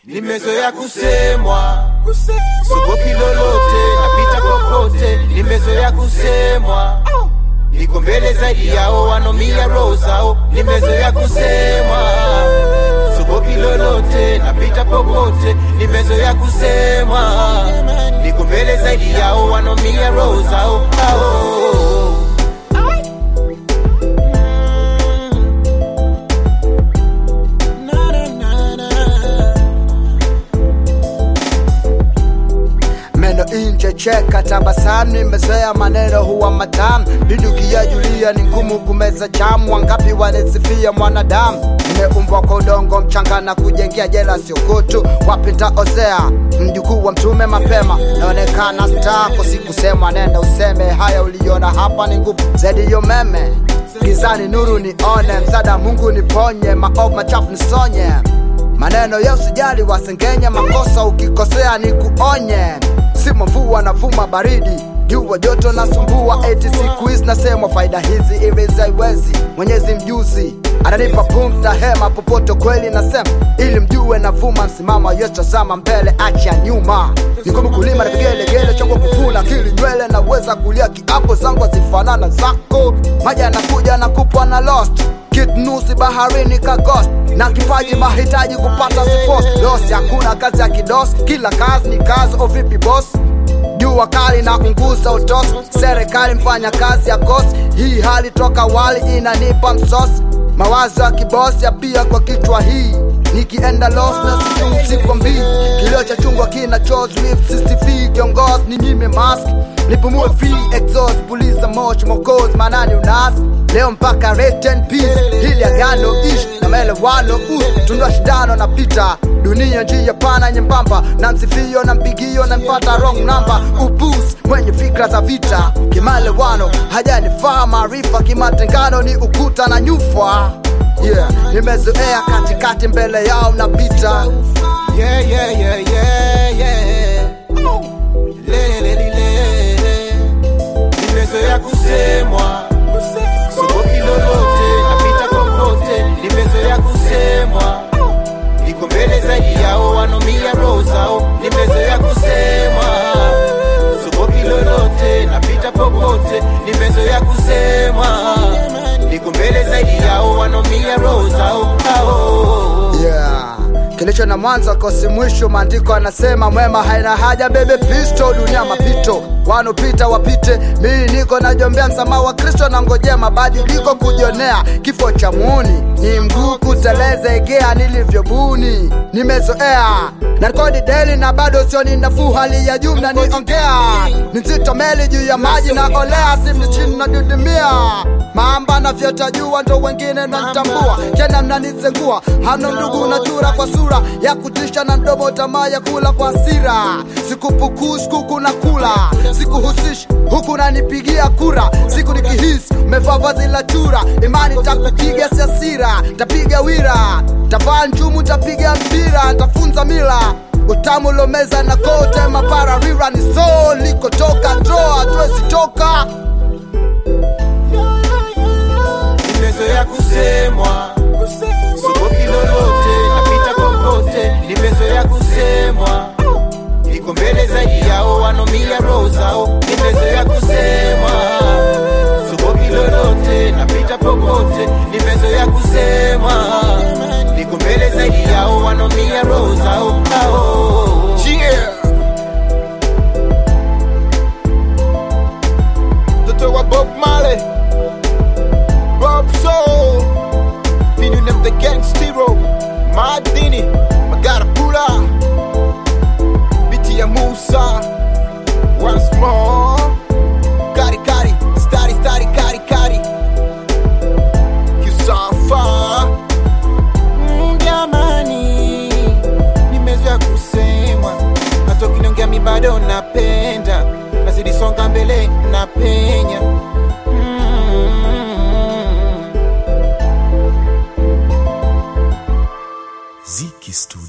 nimezoea kusemwa, sogopi lolote, napita popote, nimezoea kusemwa, niko mbele zaidi yao, wanomia roho zao, nimezoea kusemwa, sogopi lolote, napita popote, nimezoea kusemwa, niko mbele zaidi yao, wanomia roho zao, ao. meno inje cheka tabasamu nimezoea maneno huwa matamu bindukia julia ni ngumu kumeza chamu wangapi walisifia mwanadamu nimeumbwa kwa udongo mchanga na kujengea jela siokutu wapita ozea mjukuu wa mtume mapema naonekana stako sikusemwa nenda useme haya uliona hapa ni nguvu zaidi yo meme gizani nuru nione msada mungu niponye maovu machafu nisonye maneno ya usijali wasengenya makosa ukikosea ni kuonye simo mvua na vuma baridi jua joto na sumbua eti siku hizi nasemwa faida hizi ili zaiwezi mwenyezi mjuzi ananipa pumzi na hema popote kweli nasema ili mjue na vuma msimama yesitazama mbele acha nyuma nikomu kulima na vigelegele chongo kufuna kili nywele naweza kulia kiapo zangu hazifanana zako maji anakuja na kupwa na lost kitnusi baharini ka ghost na kipaji mahitaji kupata sifos los hakuna kazi ya kidos kila kazi ni kazi ovipi boss jua kali na unguza utos serikali mfanya kazi ya kosi hii hali toka wali inanipa msosi mawazo ya kibosi ya pia kwa kichwa hii nikienda los na siku mbii kilio cha chungwa kina cctv kiongozi ni nyime mask nipumue free exhaust puliza moshi mokozi manani unasi leo mpaka rest in peace hili agano ish na maelewano us tundua shindano na pita dunia njia pana nyembamba na msifio na mpigio na mpata wrong number upus mwenye fikra za vita kimalewano hajanifaa maarifa kimatengano ni ukuta na nyufa yeah nimezoea katikati mbele yao napita Yeah, yeah, yeah, yeah, yeah. Le, le, le, le. Nimezoea kusemwa, sogopi lolote, napita popote. Nimezoea kusemwa, niko mbele zaidi yao, wanomia roho zao. Nimezoea kusemwa, sogopi lolote, napita popote. Nimezoea kusemwa, niko mbele zaidi yao, wanomia roho zao. Ao. yeah kilicho na mwanzo kosi mwisho maandiko anasema mwema haina haja bebe pisto dunia mapito wanopita wapite mii niko najombea msamaha wa kristo na ngojea mabadiliko kujionea kifo cha muuni ni mguu kuteleza egea nilivyobuni nimezoea narkodi deli na bado sioni nafuu hali ya juu mnaniongea ni nzito meli juu ya maji na olea simni chini nadudumia mamba na vyota jua ndo wengine nanitambua tena mnanizengua hamna ndugu na chura kwa sura ya kutisha na mdomo tamaa ya kula kwa hasira sikupukuu sikuku na kula sikuhusishi huku nanipigia kura siku nikihisi umevaa vazi la chura imani takupiga siasira tapiga wira tavaa njumu tapiga mpira tafunza mila utamu lomeza na kote mapara rira ni so likotoka droa tuwezi toka nimezoea kusemwa, sogopi lolote, napita popote. Nimezoea kusemwa, niko mbele zaidi yao, wanomia roho zao. Nimezoea kusemwa, sogopi lolote, napita popote. Nimezoea kusemwa, niko mbele zaidi yao, wanomia roho zao. Ao. Yeah. Mtoto wa Bob Marley, Bob Soul, Binu nem the gangstero, Madini, Magara Pula, Biti ya Musa, once more, Kari Kari, Stari Stari Kari Kari, Kisafa, Mm, jamani, nimezoea kusemwa, hata ukiniongea mi bado napenda, nazidi songa mbele napenya. Mm. Ziki Studio.